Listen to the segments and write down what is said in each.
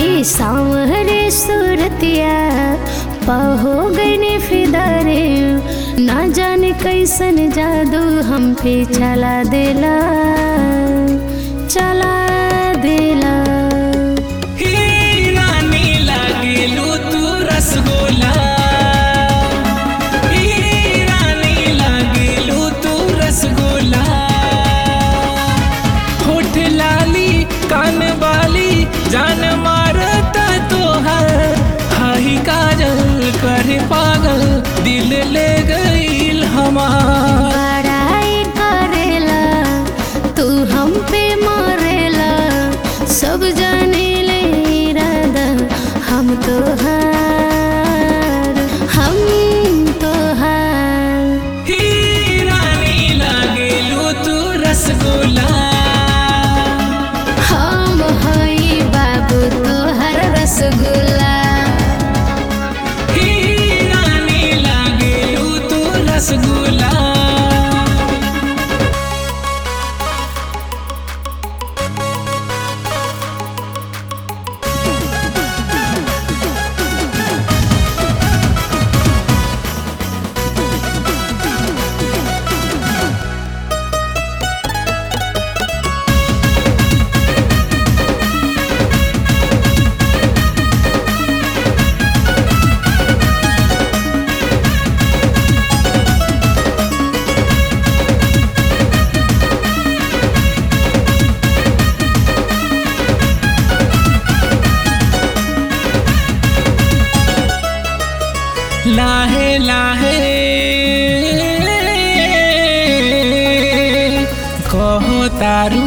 ई सांवरे सूरतिया पहो गईने फिदारे ना जाने कैसन जादू हम पे चला देला चला देला ही रानी लागेलू तू रसगोला ही रानी लागेलू तू रसगोला होठ लाली कान वाली जान मारता तोहर हाही काजल करे पागल दिल ले गईल हमार बड़ाई करेला तू हम पे मरेला सब जाने ले इरादा हम तो हार हम तो हार ही रानी लागेलू तू रसगोला हम हई बाबू तोहर रसगुल्ला ही रानी लागेलू तू रसगुल्ला लाहे लाहे कहो तारू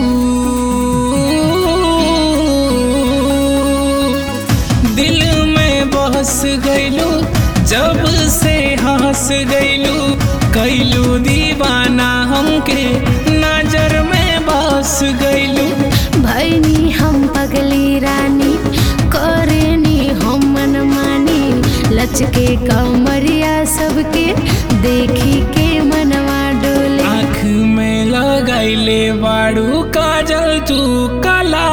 दिल में बस गईलू जब से हंस गईलू कैलू दीवाना हमके नजर में बस गईलू भैनी हम पगली रानी करेनी हम मनमानी लचके कमरिया सबके देखी के मनवा डोले आँख में लगाइले बाड़ू काजल तू कला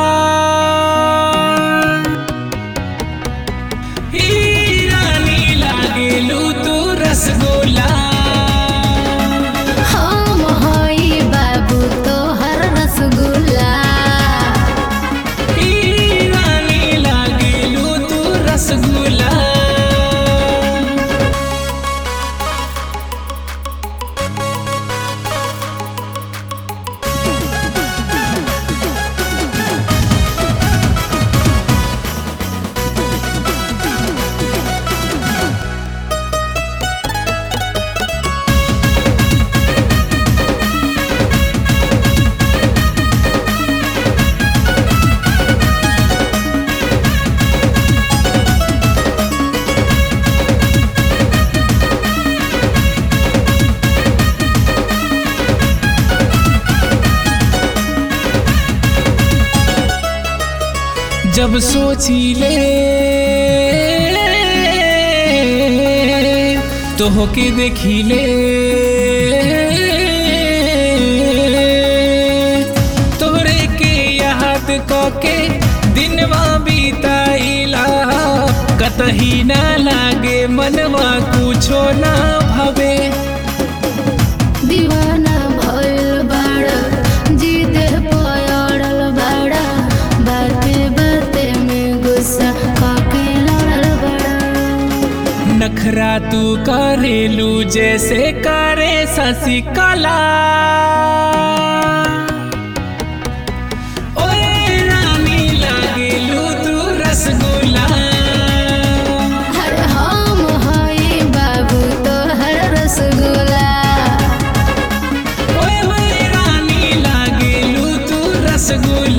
ही रानी लागेलू तू रसगोला हम हई बाबू तोहर रसगुल्ला ही रानी लागेलू तू रसगोला जब सोची ले तो होके देखी ले तोरे के याद के दिनवा बीताइला कतही ना लागे मनवा कुछो ना भवे दीवाना भइल बाड़ा जिद पयड़ल बाड़ा बाते बाते में गुस्सा काके लड़ल बाड़ा नखरा तू करेलू जैसे करे शशिकला ओए रानी लागेलू तू रसगुल्ला हर हम हई बाबू तोहर रसगुल्ला ओए ओए रानी लागेलू तू रसगुल्ला